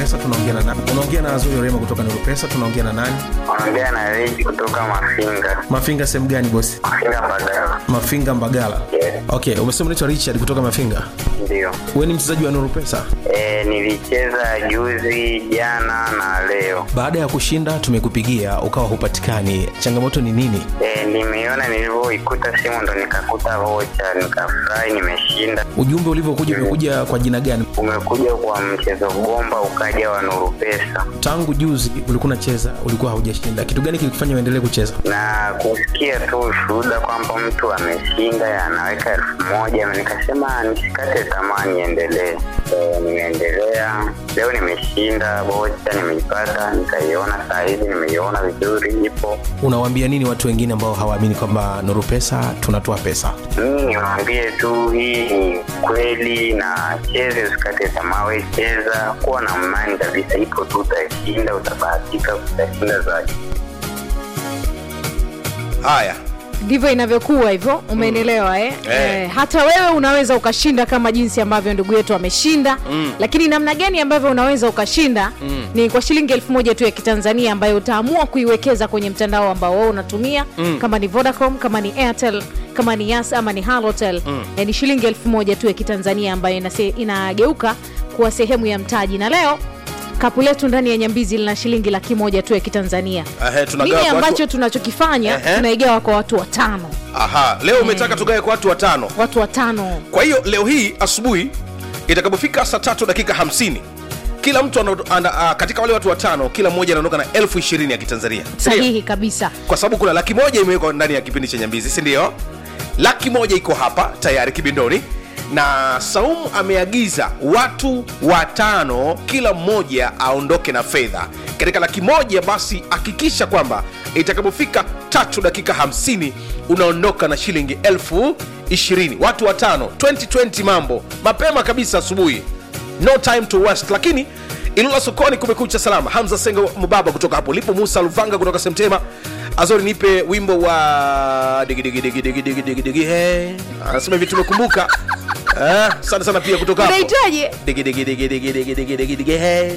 Pesa, tunaongea na nani? Unaongea na Azuri Orema kutoka Nuru Pesa, tunaongea na nani? Ongea na Reji kutoka Mafinga. Mafinga sehemu gani bosi? Mafinga Mbagala. Mafinga Mbagala. Yes. Okay, umesema unaitwa Richard kutoka Mafinga. Ndio. Wewe ni mchezaji wa Nuru Pesa. E, nilicheza juzi, jana na leo. Baada ya kushinda tumekupigia ukawa hupatikani, changamoto ni nini? E, nimeona nilivyoikuta simu ndo nikakuta vocha, nikafurahi, nimeshinda. Ujumbe ulivyokuja umekuja kwa jina gani? Umekuja kwa mchezo bomba, ukaja wa Nuru Pesa Tangu juzi ulikuwa unacheza, ulikuwa haujashinda, kitu gani kilikufanya uendelee kucheza? na kusikia tu ushuhuda kwamba mtu ameshinda anaweka elfu moja nikasema nisikate tamaa niendelee. E, nimeendelea leo, nimeshinda bocha, nimeipata nikaiona, saa hizi nimeiona vizuri, ipo Unawaambia nini watu wengine ambao hawaamini kwamba Nuru Pesa tunatoa pesa? mimi niwaambie tu hii ni kweli, na cheze, usikate tamaa, we cheza, kuwa na imani kabisa, ipo tu, utashinda, utabahatika, utashinda zaidi. haya ndivyo inavyokuwa hivyo umeelewa eh? Eh. Eh, hata wewe unaweza ukashinda kama jinsi ambavyo ndugu yetu ameshinda mm. lakini namna gani ambavyo unaweza ukashinda mm. ni kwa shilingi elfu moja tu ya kitanzania ambayo utaamua kuiwekeza kwenye mtandao ambao wewe unatumia mm. kama ni vodacom kama ni airtel kama ni yas ama ni halotel mm. eh, ni shilingi elfu moja tu ya kitanzania ambayo inase, inageuka kuwa sehemu ya mtaji na leo kapu letu ndani ya nyambizi lina shilingi laki moja tu ya kitanzania Ehe, tunagawa nini kwa watu- ambacho tunachokifanya Ehe. tunaigawa kwa watu watano aha leo umetaka tugawe kwa watu watano watu watano kwa hiyo leo hii asubuhi itakapofika saa tatu dakika 50 kila mtu ana, ana, a, katika wale watu watano kila mmoja anaondoka na elfu ishirini ya kitanzania Sindio? sahihi kabisa kwa sababu kuna laki moja imewekwa ndani ya kipindi cha nyambizi si ndio laki moja iko hapa tayari kibindoni na saumu ameagiza watu watano kila mmoja aondoke na fedha katika laki moja basi hakikisha kwamba itakapofika tatu dakika 50 unaondoka na shilingi elfu ishirini watu watano 2020 mambo mapema kabisa asubuhi no time to waste lakini ilula sokoni kumekucha salama hamza sengo mubaba kutoka hapo lipo musa luvanga kutoka semtema azori nipe wimbo wa digi digi digi digi digi digi digi he anasema hivi tumekumbuka Eh, asante sana pia kutoka hapo unahitaji digi digi digi digi digi digi digi digi he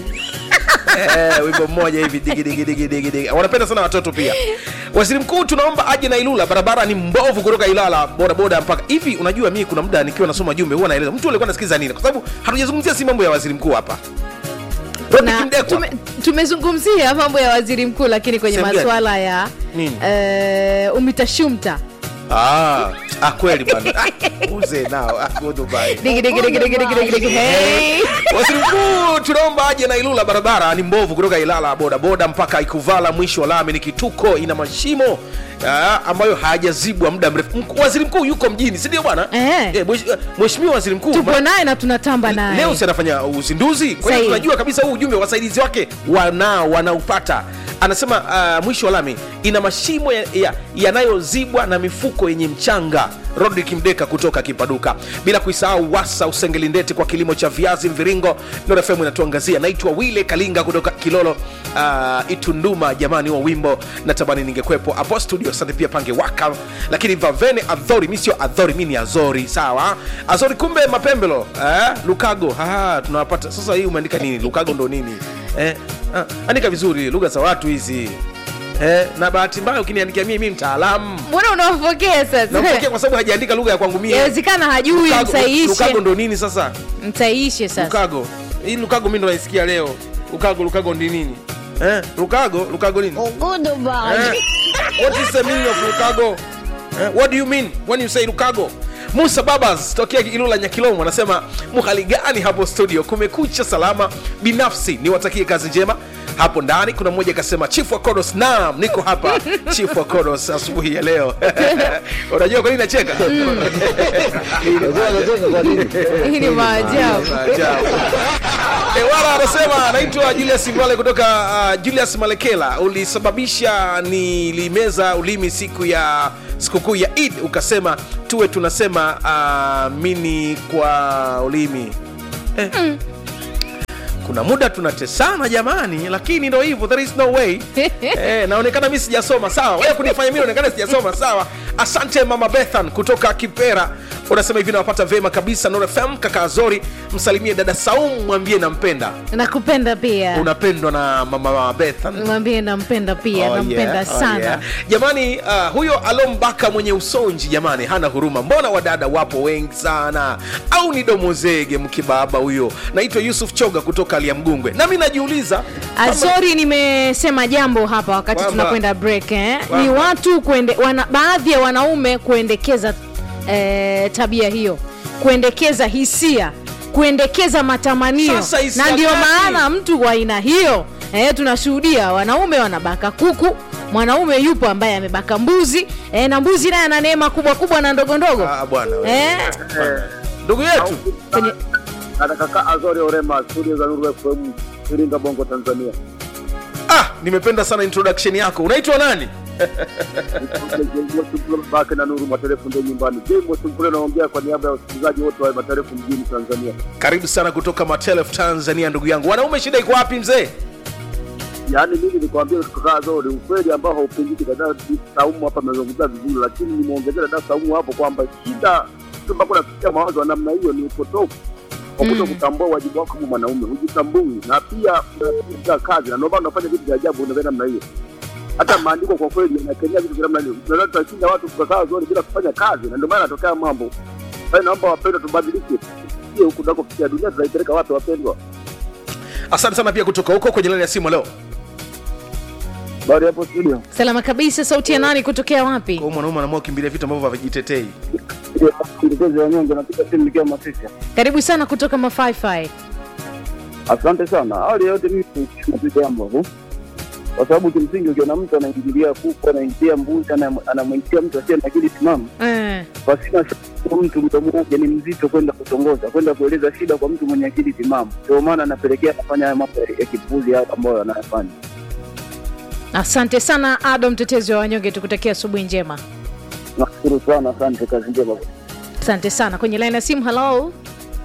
Eh, wimbo mmoja hivi digi digi digi digi digi wanapenda sana watoto pia waziri mkuu tunaomba aje na ilula barabara ni mbovu kutoka ilala bodaboda mpaka hivi unajua mimi kuna muda nikiwa nasoma jumbe huwa naeleza mtu alikuwa anasikiza nini kwa sababu hatujazungumzia si mambo ya waziri mkuu hapa Rodrick na Mdekwa. tume, tumezungumzia mambo ya waziri mkuu lakini kwenye Sehemu gani? masuala ya Nini? eh, umitashumta Ah, ah, kweli bana Ah, uze nao ah, go Dubai. Digi, digi, digi, digi, digi, digi, digi. Hey. waziri mkuu tunaomba aje na ilula barabara ni mbovu kutoka ilala bodaboda mpaka ikuvala mwisho wa lami ni kituko ina mashimo ah, ambayo hayajazibwa muda mrefu Mk- waziri mkuu yuko mjini si ndio bwana Eh. Eh, mwesh- eh, mheshimiwa waziri mkuu tupo ma- naye na tunatamba naye leo si anafanya uzinduzi kwa hiyo Sahihi. tunajua kabisa huu ujumbe wasaidizi wake wanao wanaupata anasema uh, mwisho wa lami ina mashimo yanayozibwa ya, yanayozibwa na mifuko yenye mchanga rodrik mdeka kutoka kipaduka bila kuisahau wasa usengelindeti kwa kilimo cha viazi mviringo norefemu inatuangazia naitwa wile kalinga kutoka kilolo uh, itunduma jamani wa wimbo natamani ningekwepo hapo studio asante pia pange waka lakini vavene adhori mi sio adhori mi ni azori sawa azori kumbe mapembelo eh? lukago Haha, tunawapata sasa hii umeandika nini lukago ndo nini eh? ah, andika vizuri lugha za watu hizi eh? na bahati mbaya ukiniandikia mii mi mtaalamu mbona unawapokea sasa napokea kwa sababu hajaandika lugha ya kwangu mie yawezekana hajui Lukago- msaishe lukago ndo nini sasa msaishe sasa lukago hii lukago mi ndo naisikia leo lukago lukago ndi nini eh? lukago lukago nini Eh? What is the meaning of Lukago? Eh, what do you mean when you say Lukago? Musa Babas tokea Ilula Nyakilomo anasema muhali gani hapo studio, kumekucha salama. Binafsi niwatakie kazi njema hapo ndani. Kuna mmoja akasema chief wa Kodos, naam, niko hapa chief wa Kodos asubuhi ya leo. Unajua kwa nini nacheka? hii ni maajabu Maajabu. Eh, wala anasema anaitwa Julius Mbale kutoka uh, Julius Malekela, ulisababisha nilimeza ulimi siku ya sikukuu ya Eid, ukasema tuwe tunasema uh, mini kwa ulimi eh. kuna muda tunatesana jamani lakini ndo hivyo there is no way eh, naonekana mi sijasoma sawa wewe kunifanya mi naonekana sijasoma sawa asante mama bethan kutoka kipera unasema hivi nawapata vema kabisa Nuru fm kaka azori msalimie dada saum mwambie nampenda nakupenda pia unapendwa na mama bethan mwambie nampenda pia Oh, nampenda yeah, oh, sana yeah. jamani uh, huyo alombaka mwenye usonji jamani hana huruma mbona wadada wapo wengi sana au ni domozege mkibaba huyo naitwa yusuf choga kutoka aliamgungwe nami najiuliza kama- azori nimesema jambo hapa wakati Kwamba- tunakwenda break eh? ni Kwamba- watu kuende, wana, baadhi ya wanaume kuendekeza eh, tabia hiyo kuendekeza hisia kuendekeza matamanio Sasa hisia na ndio gani? maana mtu wa aina hiyo eh, tunashuhudia wanaume wanabaka kuku mwanaume yupo ambaye amebaka mbuzi eh, na mbuzi naye ana neema kubwa kubwa na ndogo ndogo Ah, bwana we. eh, ndugu yetu kwenye, Kaka Azori Orema, studio za Nuru FM, Iringa, Bongo, Tanzania. ah, nimependa sana introduction yako unaitwa nani Bake na Nuru Materefu ndio nyumbani. James Simpule naongea kwa niaba ya wasikilizaji wote wa Materefu mjini Tanzania. karibu sana kutoka matelef tanzania ndugu yangu wanaume shida iko wapi mzee Yaani mimi nikwambia kaka Azori, ukweli ambao haupingiki. Dada Saumu hapa amezungumza vizuri, lakini nimeongezea dada Saumu hapo kwamba shida mpaka unafikia mawazo ya namna hiyo ni upotofu kwa kuto kutambua wajibu wako kama mwanaume, hujitambui na pia unapiga kazi, na ndio maana unafanya vitu vya ajabu unavyo namna hiyo. Hata maandiko kwa kweli yanakemea vitu vya namna hiyo. Tunaweza tutashinda watu kukaa zoni bila kufanya kazi, na ndio maana yanatokea mambo. Kwa hiyo naomba wapendwa, tubadilike, sio huku tunakofikia. Dunia tunaipeleka wapi wapendwa? asante sana pia kutoka huko kwenye laini ya simu leo Bado hapo studio. salama kabisa sauti ya nani kutokea wapi kwa hiyo mwanaume anaamua kukimbilia vitu ambavyo havijitetei Mtetezi wa nyonge napiga simu nikiwa Masisi. karibu sana kutoka mafaifai Asante sana. Awali ya yote mimi ni jambo tu, kwa sababu kimsingi ukiona mtu anaingilia kuku, anaingilia mbuzi, ana- anamwingilia mtu asiye na akili timamu, eh. pasina shaka mtu mdomo wake ni mzito kwenda kutongoza, kwenda kueleza shida kwa mtu mwenye akili timamu. Ndio maana anapelekea kufanya haya mambo ya kipuzi haya ambayo anayafanya. asante sana ado mtetezi wa wanyonge tukutakia asubuhi njema Nashukuru sana, asante, kazi njema. asante sana kwenye laini ya simu halo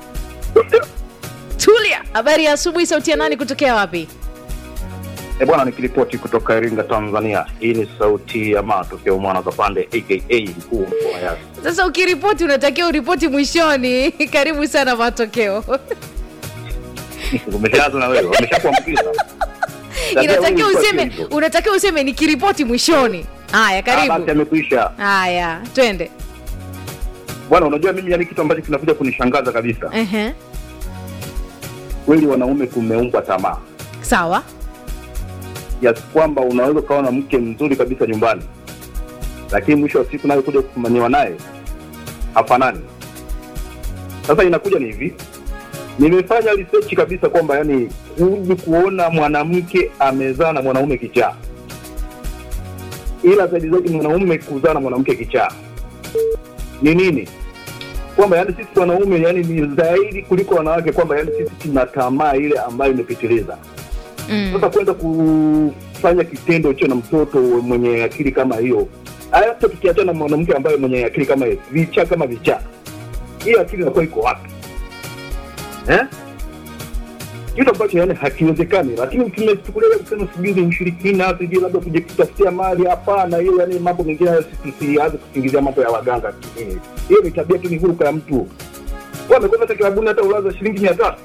tulia habari ya asubuhi sauti ya nani kutokea wapi E bwana, nikiripoti kutoka Iringa, Tanzania. Hii ni sauti ya matokeo mwana Kapande aka mkuu wa mkoa wa Yasi. sasa ukiripoti unatakiwa uripoti mwishoni karibu sana matokeo Umeshaanza na wewe, wameshakuambukiza. Tabia inatakiwa huyu ilikuwa useme hivyo. unatakiwa useme nikiripoti mwishoni haya Ah, Basi karibu amekwisha haya twende bwana. Unajua mimi, yani kitu ambacho kinakuja kunishangaza kabisa, Ehe. kweli wanaume kumeumbwa tamaa sawa kiasi kwamba unaweza ukawa na mke mzuri kabisa nyumbani, lakini mwisho wa siku naye kuja kufumaniwa naye hafanani. Sasa inakuja ni hivi, nimefanya research kabisa kwamba yani huji kuona mwanamke amezaa na mwanaume kichaa, ila zaidi zaidi mwanaume kuzaa na mwanamke kichaa ni nini? Kwamba yani sisi wanaume yani ni zaidi kuliko wanawake, kwamba yani sisi tuna tamaa ile ambayo imepitiliza mm. sasa kwenda kufanya kitendo hicho na mtoto mwenye akili kama hiyo, hata tukiachana na mwanamke ambaye mwenye akili kama hiyo, vichaa kama vichaa, hiyo akili inakuwa iko wapi eh? Kitu ambacho yani hakiwezekani, lakini ukimechukulia kusema sijui ni ushirikina, sijui labda kujitafutia mali, hapana. Hiyo yani mambo mengine hayo sisi tusianze kusingizia mambo ya waganga. Eh, Hiyo ni tabia tu, ni huruka ya mtu. Wewe amekwenda hata kilabuni hata ulaza shilingi mia tatu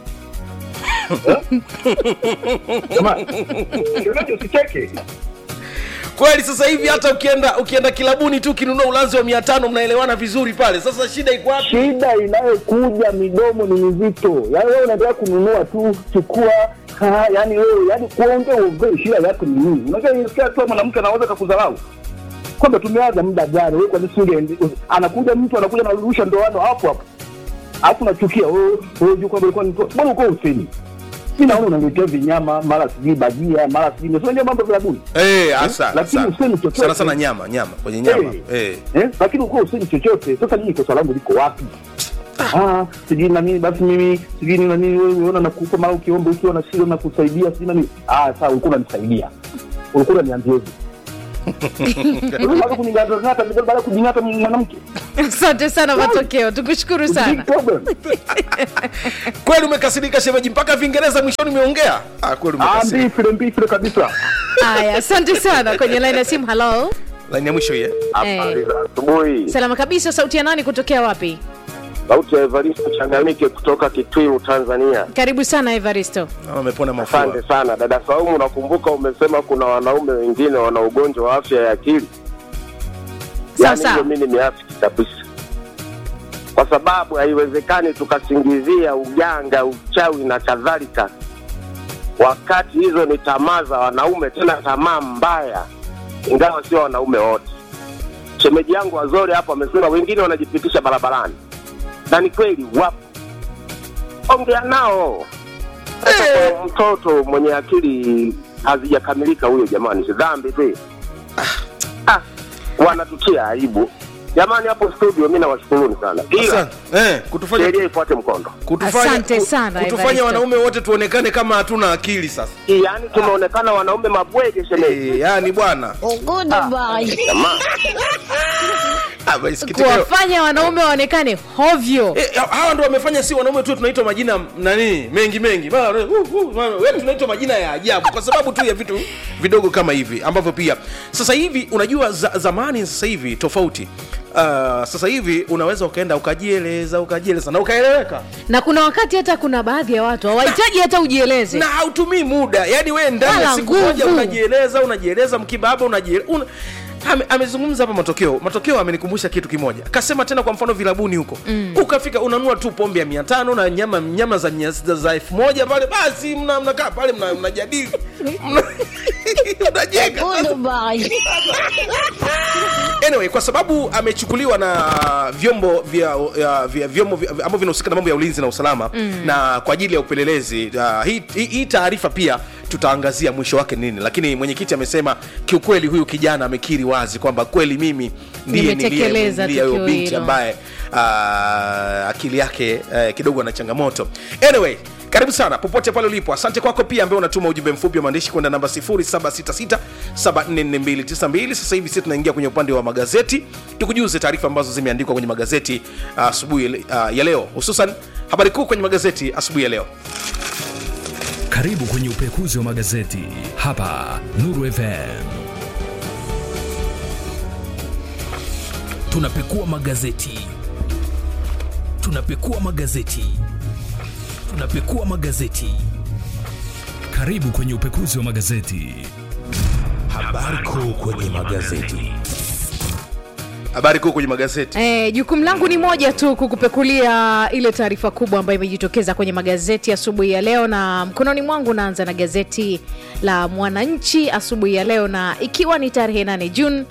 Jamani, kionyesho usicheke. kweli sasa hivi hata ukienda ukienda kilabuni tu ukinunua ulanzi wa mia tano mnaelewana vizuri pale sasa shida iko wapi Shida inayokuja midomo ni mizito. Yaani wewe unataka kununua tu, chukua ha, yani wewe yani kuongea uongee, shida yako ni nini? Unajua inasikia tu mwanamke anaweza kakudharau kwamba tumeanza muda gani, wewe kwa nini usinge anakuja mtu anakuja anarudisha ndoano hapo hapo, alafu nachukia wewe wewe juu kwamba ulikuwa ni mbona uko usemi mimi naona unaniletea vinyama mara sijui bajia mara sijui unajua mambo ya buni Eh, hasa Lakini sana. usemi chochote. sana sana nyama nyama kwenye nyama eh. eh, lakini ukuwa usemi chochote. Sasa mimi kosa langu liko wapi? Ah, sijui na mimi basi mimi sijui ni na nini wewe unaona nakupa mara ukiomba ukiwa na shida na kusaidia sijui na nini. Ah, sawa ulikuwa unanisaidia. Ulikuwa unaniambiaje? Unataka kuningata baada ya kujingata mwanamke. asante sana matokeo tukushukuru Big sana problem. kweli umekasirika shemeji mpaka vingereza mwishoni umeongea ah, kweli Ah, umekasirika mbifile mbifile kabisa. haya asante sana kwenye laini ya simu halo laini ya mwisho hiye Eh. asubuhi. salama kabisa sauti ya nani kutokea wapi Sauti ya Evaristo Changamike kutoka Kitwiru, Tanzania. karibu sana evaristo Naona amepona mafua Asante sana dada Saumu, nakumbuka umesema kuna wanaume wengine wana ugonjwa wa afya ya akili. Sawa, Yaani sawa. hiyo mimi nimeafiki kabisa, kwa sababu haiwezekani tukasingizia uganga, uchawi na kadhalika, wakati hizo ni tamaa za wanaume, tena tamaa mbaya, ingawa sio wanaume wote. Shemeji yangu Wazori hapo amesema wengine wanajipitisha barabarani, na ni kweli wapo. Ongea nao sasa kwa mtoto mwenye akili hazijakamilika huyo, jamani, si dhambi tu. Ah, wanatutia aibu jamani. Hapo studio, mi nawashukuruni sana, ila Asante. eh, kutufanya sheria ifuate mkondo. kutufanya, Asante ku- sana, kutufanya Evaristo. wanaume wote tuonekane kama hatuna akili sasa Yaani tumeonekana wanaume mabwege, shemeji. eh, yani bwana Jamaa, Ah, basi kitika- kuwafanya wanaume waonekane hovyo Eh, hawa ndo wamefanya si wanaume tu tunaitwa majina nani mengi mengi Mara, uh, uh, mara, yaani tunaitwa majina ya ajabu kwa sababu tu ya vitu vidogo kama hivi ambavyo pia sasa hivi unajua za, zamani sasa hivi tofauti uh, sasa hivi unaweza ukaenda ukajieleza ukajieleza na ukaeleweka na kuna wakati hata kuna baadhi ya watu hawahitaji hata ujieleze na hautumii muda yani wewe ndani ya Wala siku moja nguvu. unajieleza unajieleza mkibaba unajieleza una... Ame, amezungumza hapa matokeo matokeo amenikumbusha kitu kimoja kasema tena kwa mfano vilabuni huko mm. ukafika unanua tu pombe ya mia tano na nyama nyama za mia sita za elfu moja pale basi mna- mnakaa pale mna- mnajadili mna, unajenga anyway kwa sababu amechukuliwa na vyombo vya, vya, vya vyombo vya- ambavyo vinahusika na mambo ya ulinzi na usalama mm. na kwa ajili ya upelelezi uh, hii, hii, hii taarifa pia tutaangazia mwisho wake nini lakini mwenyekiti amesema kiukweli huyu kijana amekiri wazi kwamba kweli mimi ndiye Nimetekeleza niliyemwingilia huyo tukio binti hilo. ambaye uh, akili yake uh, kidogo ana changamoto anyway karibu sana popote pale ulipo asante kwako pia ambaye unatuma ujumbe mfupi wa maandishi kwenda namba 0766744292 sasa hivi sisi tunaingia kwenye upande wa magazeti tukujuze taarifa ambazo zimeandikwa kwenye magazeti uh, asubuhi uh, ya leo hususan habari kuu kwenye magazeti asubuhi ya leo Karibu kwenye upekuzi wa magazeti hapa Nuru FM. Tunapekua magazeti, tunapekua magazeti, tunapekua magazeti. Karibu kwenye upekuzi wa magazeti. Habari kuu kwenye magazeti. habari kuu kwenye magazeti Eh, jukumu langu ni moja tu kukupekulia ile taarifa kubwa ambayo imejitokeza kwenye magazeti asubuhi ya leo, na mkononi mwangu naanza na gazeti la Mwananchi asubuhi ya leo, na ikiwa ni tarehe 8 Juni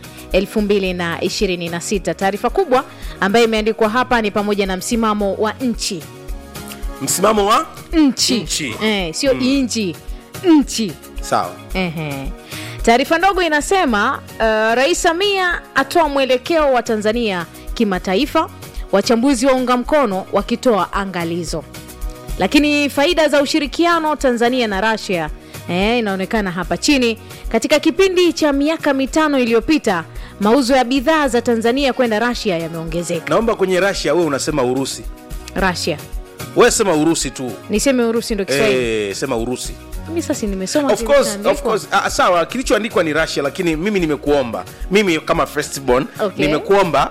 2026. Taarifa kubwa ambayo imeandikwa hapa ni pamoja na msimamo wa nchi msimamo wa nchi, Nchi. Eh, sio inchi nchi sawa Ehe. Taarifa ndogo inasema uh, Rais Samia atoa mwelekeo wa Tanzania kimataifa, wachambuzi waunga mkono wakitoa angalizo. Lakini faida za ushirikiano Tanzania na Russia eh, inaonekana hapa chini. Katika kipindi cha miaka mitano iliyopita, mauzo ya bidhaa za Tanzania kwenda Russia yameongezeka. naomba kwenye rasia wewe unasema urusi Russia, wewe sema urusi tu niseme Urusi ndo Kiswahili? eh, sema urusi Mimi sasa nimesoma of course, kilichoandikwa. of course. Ah, sawa kilichoandikwa ni russia lakini mimi nimekuomba mimi kama firstborn Okay. nimekuomba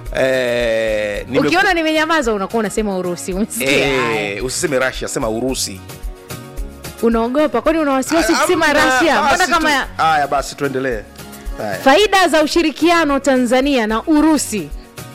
eh, nimeku- Ukiona nimenyamaza unakuwa unasema Urusi. Umesikia? Haya. eh, usiseme russia sema urusi unaogopa kwani una wasiwasi Ah, kusema amna, rasia mbona basi kama tu- haya basi tuendelee Haya. faida za ushirikiano tanzania na urusi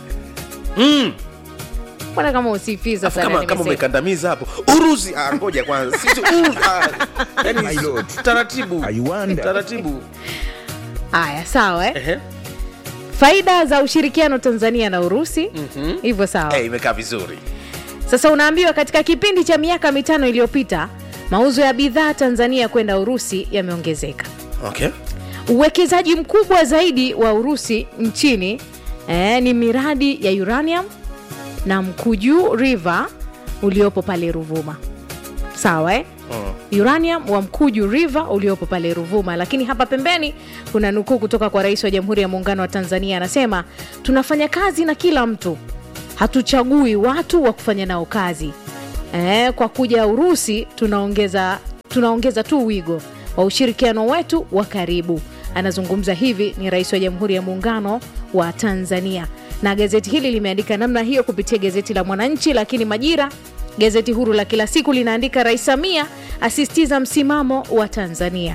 Mm, mbona kama usifiza afu sana kama, kama nimesema. umekandamiza hapo urusi ah, ngoja kwanza Sisi- uru- ah, yani, taratibu taratibu haya sawa eh? Ehe. faida za ushirikiano tanzania na urusi hivyo sawa Eh, imekaa vizuri sasa unaambiwa katika kipindi cha miaka mitano iliyopita mauzo ya bidhaa tanzania kwenda urusi yameongezeka okay uwekezaji mkubwa zaidi wa urusi nchini eh, ni miradi ya uranium na mkuju river uliopo pale ruvuma sawa eh? uranium wa mkuju river uliopo pale ruvuma lakini hapa pembeni kuna nukuu kutoka kwa rais wa jamhuri ya muungano wa tanzania anasema tunafanya kazi na kila mtu hatuchagui watu wa kufanya nao kazi eh, kwa kuja urusi tunaongeza tunaongeza tu wigo wa ushirikiano wetu wa karibu anazungumza hivi ni rais wa jamhuri ya muungano wa tanzania na gazeti hili limeandika namna hiyo kupitia gazeti la Mwananchi, lakini Majira gazeti huru la kila siku linaandika Rais Samia asisitiza msimamo wa Tanzania.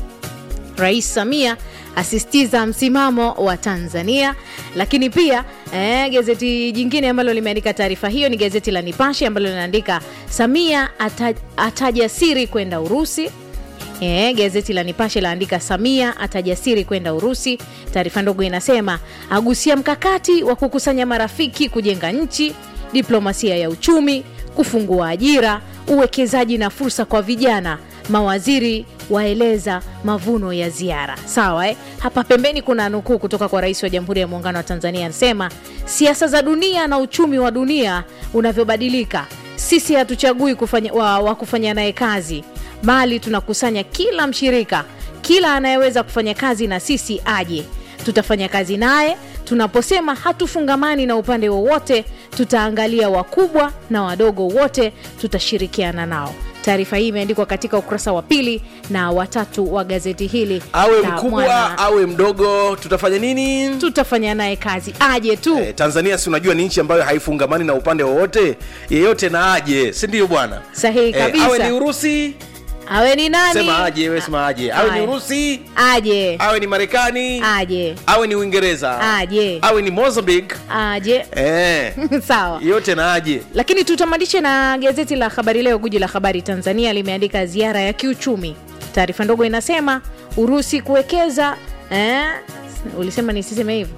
Rais Samia asisitiza msimamo wa Tanzania. Lakini pia eh, gazeti jingine ambalo limeandika taarifa hiyo ni gazeti la Nipashe ambalo linaandika Samia ata, ataja siri kwenda Urusi. E, gazeti la Nipashe laandika Samia atajasiri kwenda Urusi. Taarifa ndogo inasema agusia mkakati wa kukusanya marafiki kujenga nchi, diplomasia ya uchumi, kufungua ajira, uwekezaji na fursa kwa vijana. Mawaziri waeleza mavuno ya ziara. Sawa eh? Hapa pembeni kuna nukuu kutoka kwa Rais wa Jamhuri ya Muungano wa Tanzania anasema, siasa za dunia na uchumi wa dunia unavyobadilika, sisi hatuchagui kufanya, wa, wa kufanya naye kazi bali tunakusanya kila mshirika, kila anayeweza kufanya kazi na sisi aje, tutafanya kazi naye. Tunaposema hatufungamani na upande wowote, tutaangalia wakubwa na wadogo wote, tutashirikiana nao. Taarifa hii imeandikwa katika ukurasa wa pili na watatu wa gazeti hili awe la mkubwa Mwana. awe mdogo tutafanya nini tutafanya naye kazi aje tu Eh, tanzania si unajua ni nchi ambayo haifungamani na upande wowote yeyote na aje si ndio bwana sahihi kabisa awe ni urusi awe ni nani sema aje we sema aje awe ni Haya. urusi aje awe ni marekani aje awe ni uingereza aje awe ni mozambique aje eh, sawa yote na aje lakini tutamatishe na gazeti la habari leo guji la habari tanzania limeandika ziara ya kiuchumi taarifa ndogo inasema urusi kuwekeza eh, ulisema nisiseme hivyo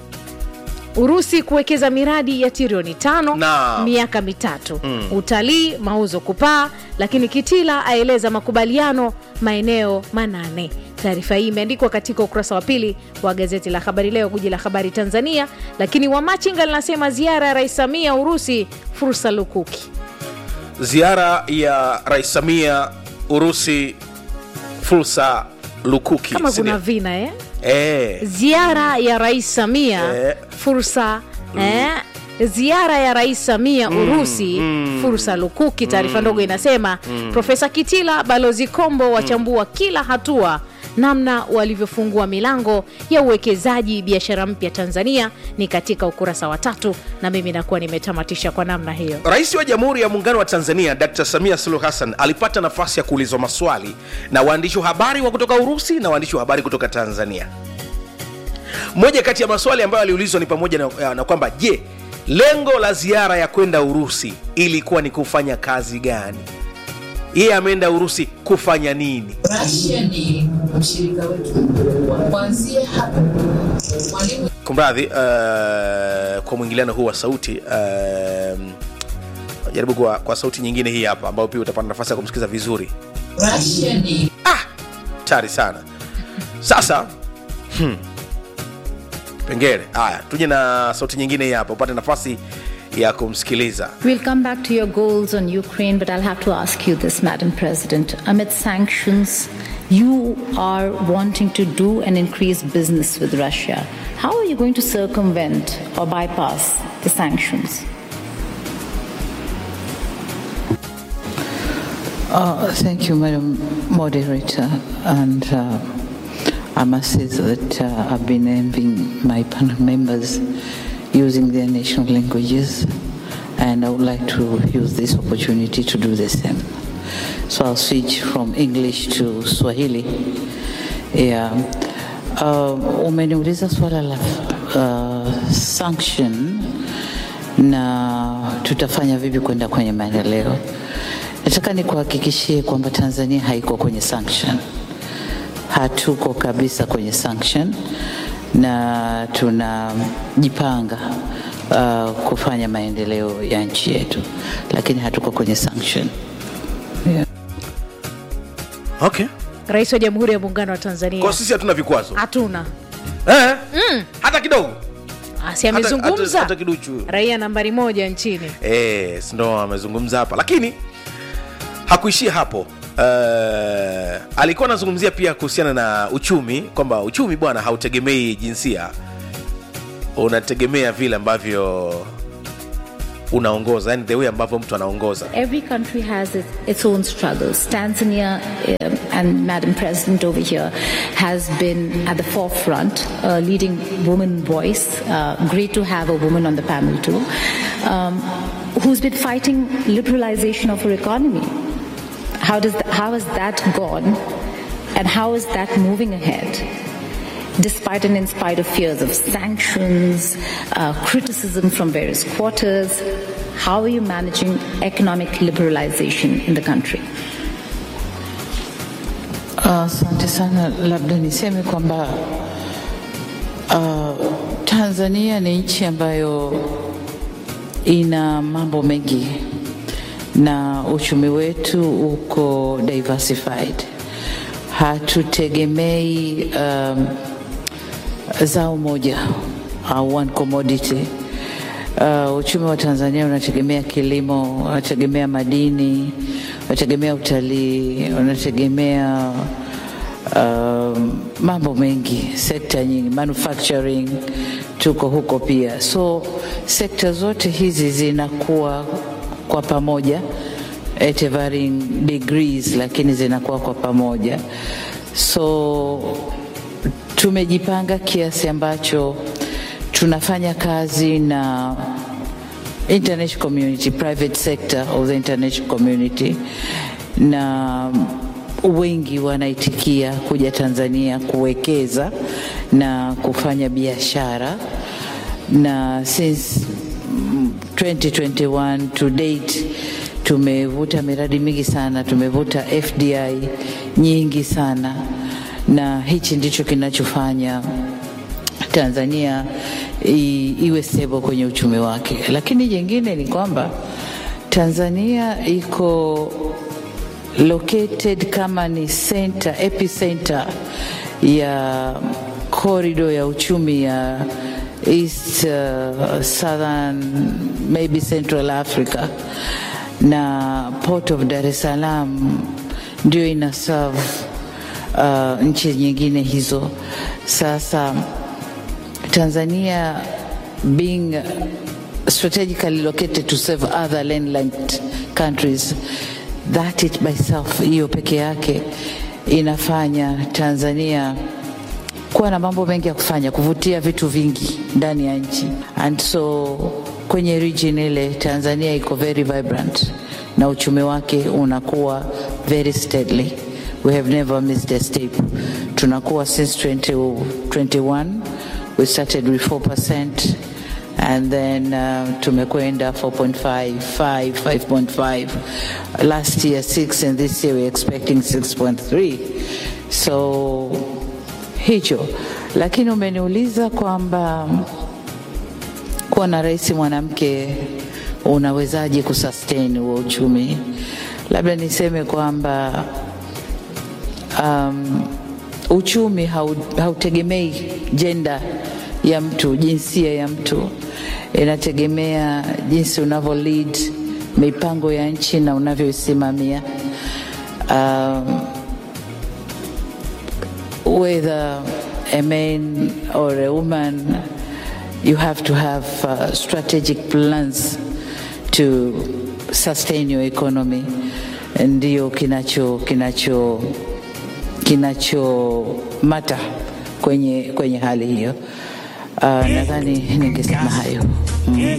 urusi kuwekeza miradi ya trilioni tano Naam. miaka mitatu mm. utalii mauzo kupaa lakini kitila aeleza makubaliano maeneo manane taarifa hii imeandikwa katika ukurasa wa pili wa gazeti la habari leo guji la habari tanzania lakini wamachinga linasema ziara ya rais samia urusi fursa lukuki ziara ya rais samia urusi fursa lukuki kama si kuna ndio? vina eh? eh, ziara ya rais samia Eh. fursa eh? ziara ya rais samia urusi fursa lukuki taarifa ndogo inasema profesa kitila balozi kombo wachambua kila hatua namna walivyofungua milango ya uwekezaji biashara mpya tanzania ni katika ukurasa wa tatu na mimi nakuwa nimetamatisha kwa namna hiyo rais wa jamhuri ya muungano wa tanzania dr samia suluhu hassan alipata nafasi ya kuulizwa maswali na waandishi wa habari wa kutoka urusi na waandishi wa habari kutoka tanzania moja kati ya maswali ambayo aliulizwa ni pamoja na, na kwamba je lengo la ziara ya kwenda urusi ilikuwa ni kufanya kazi gani yeye ameenda urusi kufanya nini Russia ni mshirika wetu mkubwa. Kuanzia hapo mwalimu kumradhi uh, kwa mwingiliano huu wa sauti uh, jaribu kwa, kwa sauti nyingine hii hapa ambayo pia utapata nafasi ya kumsikiza vizuri Russia ni ah, tari sana sasa hmm. pengele haya tuje na sauti nyingine hii hapa upate nafasi ya kumsikiliza We'll come back to your goals on Ukraine, but I'll have to ask you this, Madam President. Amid sanctions, you are wanting to do and increase business with Russia. How are you going to circumvent or bypass the sanctions? Uh, thank you, Madam Moderator. And uh, I must say that uh, I've been envying my panel members using their national languages, and I would like to use this opportunity to do the same. So I'll switch from English to Swahili. Yeah. Uh, umeniuliza swala la uh, sanction na tutafanya vipi kwenda kwenye maendeleo. Nataka nikuhakikishie kwamba Tanzania haiko kwenye sanction, hatuko kabisa kwenye sanction na tunajipanga uh, kufanya maendeleo ya nchi yetu, lakini hatuko kwenye sanction. Yeah. okay rais wa jamhuri ya muungano wa tanzania kwa sisi hatuna vikwazo hatuna eh? hata kidogo asi Hata- hata- amezungumza hata kiduchu raia nambari moja nchini Eh, si ndo amezungumza hapa lakini hakuishia hapo uh, alikuwa anazungumzia pia kuhusiana na uchumi kwamba uchumi bwana hautegemei jinsia unategemea vile ambavyo unaongoza yani the way ambavyo mtu anaongoza Every country has its, its own struggles. Tanzania um, and Madam President over here has been at the forefront, uh, leading woman voice. Uh, great to have a woman on the panel too, um, who's been fighting liberalization of her economy. How does that, how has that gone, and how is that moving ahead? Despite and in spite of fears of sanctions, uh, criticism from various quarters, how are you managing economic liberalization in the country? Asante sana, labda niseme kwamba uh, Tanzania ni nchi ambayo ina mambo mengi na uchumi wetu uko diversified. Hatutegemei um, zao moja au one commodity. Uh, uchumi wa Tanzania unategemea kilimo, unategemea madini, unategemea utalii, unategemea um, mambo mengi, sekta nyingi, manufacturing tuko huko pia. So sekta zote hizi zinakuwa kwa pamoja at a varying degrees, lakini zinakuwa kwa pamoja. So tumejipanga kiasi ambacho tunafanya kazi na international community, private sector of the international community, na wengi wanaitikia kuja Tanzania kuwekeza na kufanya biashara, na since mm, 2021 to date tumevuta miradi mingi sana, tumevuta FDI nyingi sana, na hichi ndicho kinachofanya Tanzania i, iwe stable kwenye uchumi wake. Lakini jingine ni kwamba Tanzania iko located kama ni center, epicenter ya corridor ya uchumi ya East uh, Southern maybe Central Africa na Port of Dar es Salaam ndio ina serve uh, nchi nyingine hizo. Sasa Tanzania being strategically located to serve other landlocked countries that it by itself hiyo peke yake inafanya Tanzania kuwa na mambo mengi ya kufanya, kuvutia vitu vingi ndani ya nchi, and so kwenye region ile Tanzania iko very vibrant na uchumi wake unakuwa very steadily. We have never missed a step. Tunakuwa since 2021 we started with 4% and then uh, tumekwenda 4.5 5 5.5 last year 6 and this year we're expecting 6.3 so hicho lakini umeniuliza kwamba kuwa na rais mwanamke unawezaje kusustain huo uchumi labda niseme kwamba um, uchumi hau- hautegemei jenda ya mtu, jinsia ya mtu, inategemea jinsi unavyo lead mipango ya nchi na unavyoisimamia. Um, whether a man or a woman, you have to have uh, strategic plans to sustain your economy. Ndio kinacho kinacho kinachomata kwenye, kwenye hali hiyo. Uh, nadhani ningesema hayo mm.